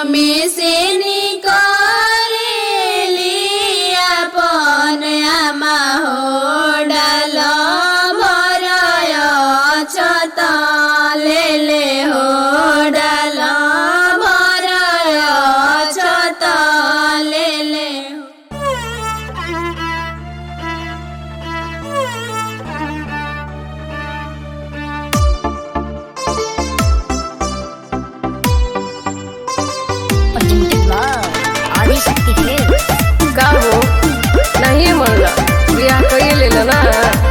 में से निकाली अपन आमा हो डाल भरय छत ले ले हो डाल भरय छत ले ले हो Unlimited love. आदिशक्ति hits. का हो नहीं मनला बियाह कइए लेला ना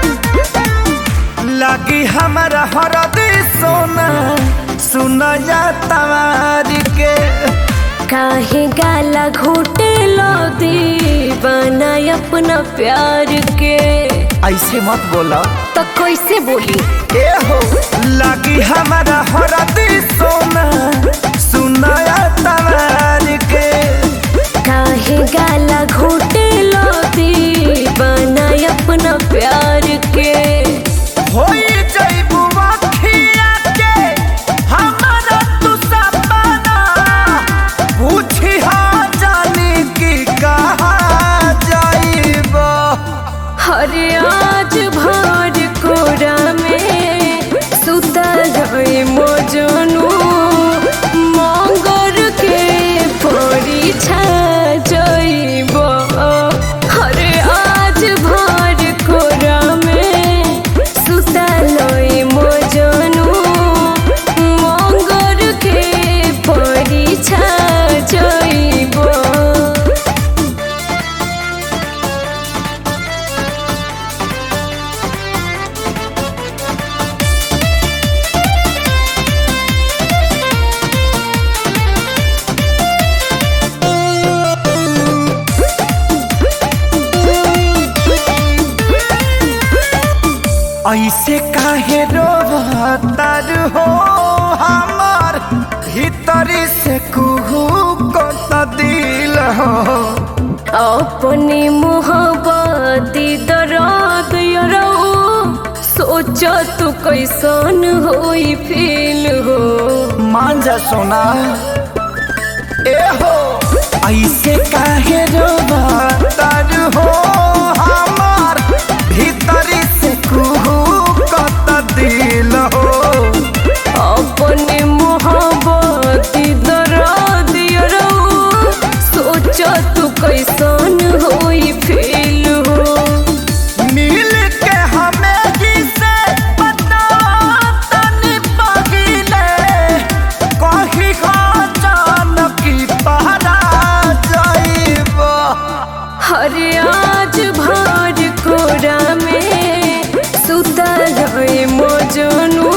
लगी हमारा हरदी सोना सुनया तवार के काहे गाला घोटे लो दीवाना अपना प्यार के ऐसे मत बोला तो कैसे बोली ए हो लगी हमारा हरदी सोना सुनया तवार के काहे गाला घोटे लो दीवाना अपना प्यार के होई जइबू अखिया के हमारा तू सपना पूछी हाँ जानी की कहा जाइबा हरे आज भर कोरा में सुता गए मोजनू मंगर के परीक्षा जइब हरे आज भर कोरा में सुता लई मोजनू मंगर के परीक्षा जइब ऐसे काहे रोवतार हो हमार भीतरी से कुहू को दिल हो अपनी मोहब्बती दर्द यरो सोच तू कैसन होई फील हो मान जा सोना ए हो ऐसे काहे रोवतार हो हमार भीतरी से कुहू को दिल हो अपनी मोहब्बती दर्द यरो सोच तू कैसन होई फील हो मिल के हमें जिसे पता तनी पगिले कही जान की पहरा जाइबा हरे आज भर कोरा में सुता गए मोजनू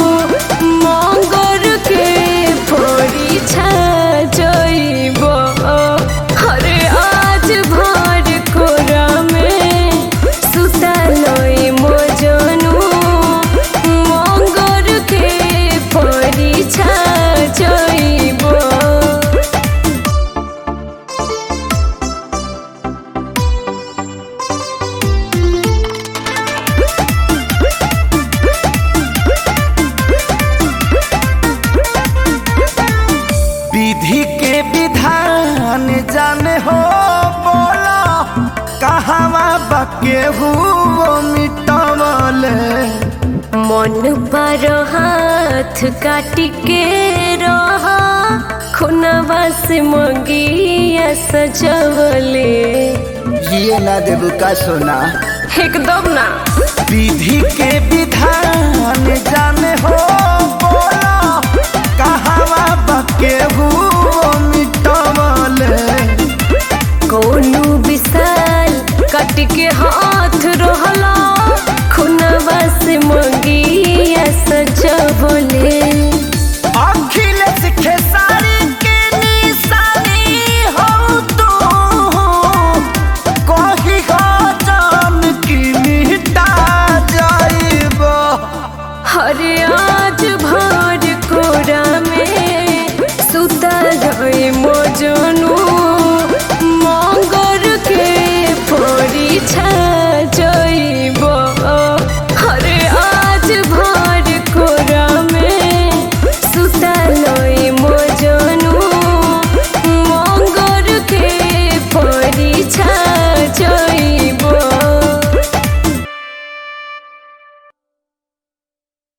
मंगर के परीक्षा जइब हरे आज भर कोरा में सुता लई मोजनू मंगर के परीक्षा जइब विधि के विधान जाने हो बोला कहवा बके हुओ मिटवले मन पर हाथ काट के रहा खुनवा से मंगिया सजवले ये ना देबू का सोना एकदम ना विधि के विधान जाने हो बोला कहवा बके हुओ मिटवले कोनो विशाल कट के हाथ रहला खुनवा से मंगिया सजवले अखिलेश खेसारी के निशानी हो तू कही हो जान की मिटा जाइबा हरे आज भर कोरा में सुता गए मोजनू मंगर के परीक्षा